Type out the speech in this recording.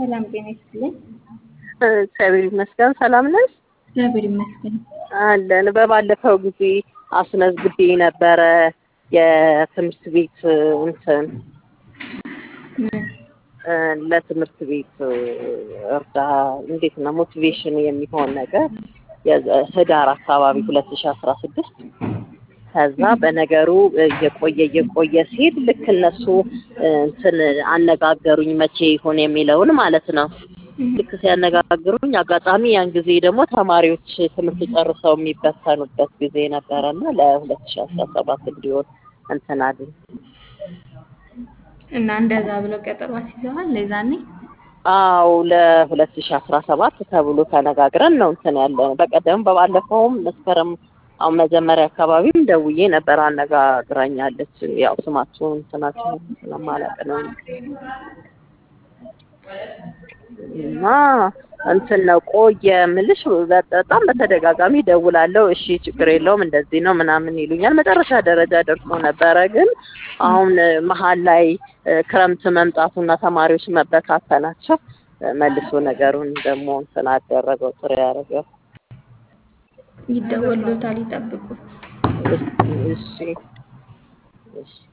ሰላም ጤና ይስጥልኝ። እግዚአብሔር ይመስገን። ሰላም ነሽ? እግዚአብሔር ይመስገን። አለን። በባለፈው ጊዜ አስመዝግቤ ነበረ የትምህርት ቤት እንትን ምን? እ፣ ለትምህርት ቤት እርዳ እንዴት ነው ሞቲቬሽን የሚሆን ነገር የዘ- ህዳር አካባቢ ሁለት ሺ አስራ ስድስት ከዛ በነገሩ እየቆየ እየቆየ ሲሄድ ልክ እነሱ እ፣ እንትን አነጋገሩኝ መቼ ይሆን የሚለውን ማለት ነው። ልክ ሲያነጋግሩኝ አጋጣሚ ያን ጊዜ ደግሞ ተማሪዎች ትምህርት ጨርሰው የሚበተኑበት ጊዜ ነበረና ለሁለት ሺ አስራ ሰባት እንዲሆን እንትን አለኝ። እና እንደዛ ብለው ቀጠሮ አስይዘዋል ለዛኔ? አው ለሁለት ሺ አስራ ሰባት ተብሎ ተነጋግረን ነው እንትን ያለ ነው። በቀደም በባለፈውም መስከረም አሁን መጀመሪያ አካባቢም ደውዬ ነበር አነጋግራኛለች። ያው ስማችሁን እንትናችሁን ስለማላውቅ ነው እና እንትን ነው ቆየ ምልሽ በጣም በተደጋጋሚ ደውላለሁ። እሺ ችግር የለውም እንደዚህ ነው ምናምን ይሉኛል። መጨረሻ ደረጃ ደርሶ ነበረ። ግን አሁን መሀል ላይ እ፣ ክረምት መምጣቱና ተማሪዎች መበታተናቸው እ፣ መልሶ ነገሩን ደግሞ እንትን አደረገው ጥሩ ያደረገው። ይደወሉታል፣ ይጠብቁ። እሺ እሺ